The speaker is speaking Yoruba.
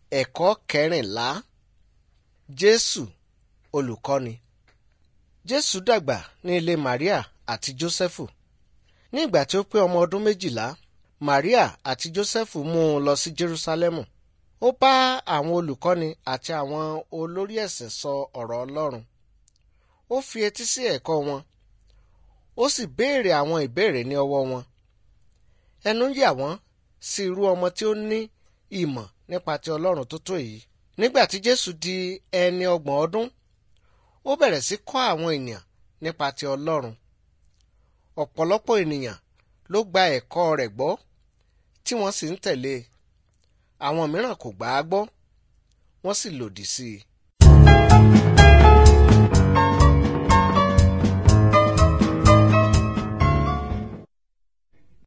Ẹ̀kọ́ kẹrìnlá Jésù olùkọ́ni. Jésù dàgbà ní ilé Màríà àti Jósẹ́fù. Ní ìgbà tí ó pé ọmọ ọdún méjìlá, Màríà àti Jósẹ́fù mú un lọ sí Jerúsálẹ́mù. Ó bá àwọn olùkọ́ni àti àwọn olórí ẹ̀sìn sọ ọ̀rọ̀ Ọlọ́run. Ó fi etí sí ẹ̀kọ́ wọn. Ó sì béèrè àwọn ìbéèrè ní ọwọ́ wọn. Ẹnu yà wọ́n sí irú ọmọ tí ó ní ìmọ̀ nípa ti Ọlọ́run tó tó èyí. Nígbà tí Jésù di ẹni ọgbọ̀n ọdún, ó bẹ̀rẹ̀ sí kọ́ àwọn ènìyàn nípa ti Ọlọ́run. Ọ̀pọ̀lọpọ̀ ènìyàn ló gba ẹ̀kọ́ rẹ̀ gbọ́ tí wọ́n sì ń tẹ̀lé e. Àwọn mìíràn kò gbà á gbọ́, wọ́n sì lòdì sí i.